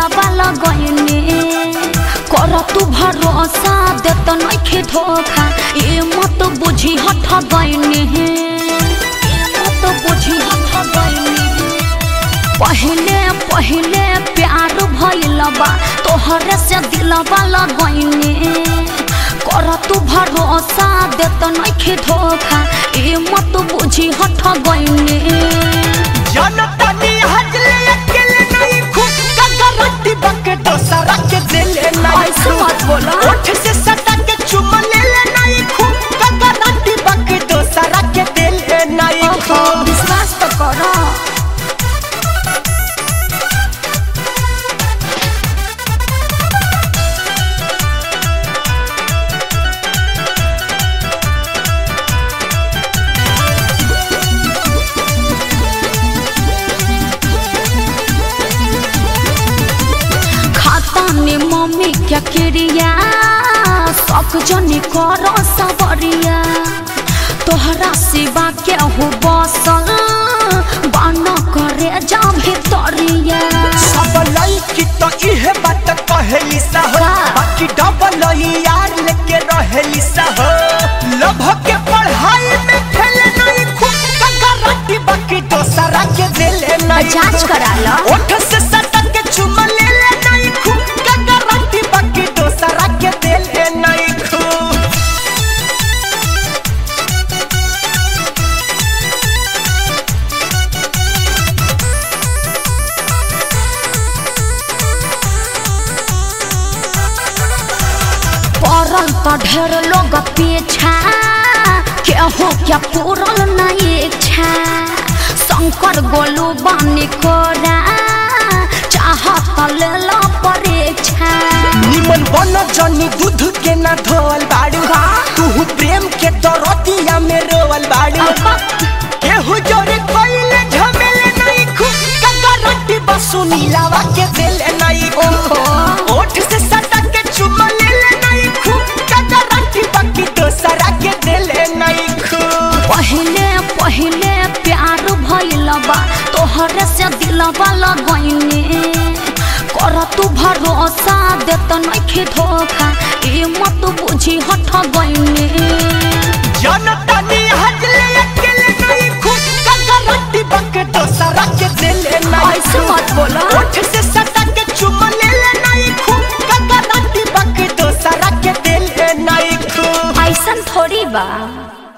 दिलवा लगैने कर तू भरोसा देत नइखे धोखा ए मत बुझी हठ गइने मत बुझी हठ गइने पहले पहले प्यार भइल बा तोहरे से दिलवा लगैने कर तू भरोसा देत नइखे धोखा ए मत बुझी हठ गइने जनतानी हजले अकेले नहीं खूब का गारंटी बके दोसरा के दिले नहीं ऐसे मत बोला। ओठ से सटा के चुम ले ले नहीं खूब का गारंटी बके दोसरा के दिले नहीं ओहो, खूब विश्वास तो करो खाता में मम्मी क्या क्रिया सब जनी करो सबरिया तोहरा सिवा के हो बसल बान करे जा भितरिया सब लड़की तो इहे बात कहेली सा हो का? बाकी डबल यार लेके रहेली सा हो लभ के पढ़ाई में फेल नहीं खूब का गारंटी बाकी दोसरा के दिले नहीं जांच करा लो ओठ से सटा के चुम ले ले नहीं खूब का गारंटी बाकी दोसरा के दिले नहीं खूब पड़ल तो ढेर लोग पीछा केहू क्या पूरल नहीं इच्छा शंकर गोलू बानी कोरा चाहत ले लो परीक्षा निमन बन जनी दूध के ना धोवल बाड़ू का? तू प्रेम के दरतिया में रोवल बाड़ू केहू जोरे कोइले झमेले नहीं खूब का गारंटी बसु नीलावा के दिले नहीं ओहो। ओठ से सटा के चुम ले ले नहीं खूब का गारंटी बाकी दोसरा के दिले नहीं खूब पहले पहले प्यार भइल बा तोहरे से दिलवा लगैने कर तू भरोसा देत नइखे धोखा ए मत बुझी हठ गइने जनता नी हजले अकेले नहीं खूब का गारंटी बाकी दोसरा के दिले नहीं ऐसे मत बोला ओठ से सटा के चुम ले ले नहीं खूब का गारंटी बाकी दोसरा के दिले नहीं खूब ऐसन थोड़ी बा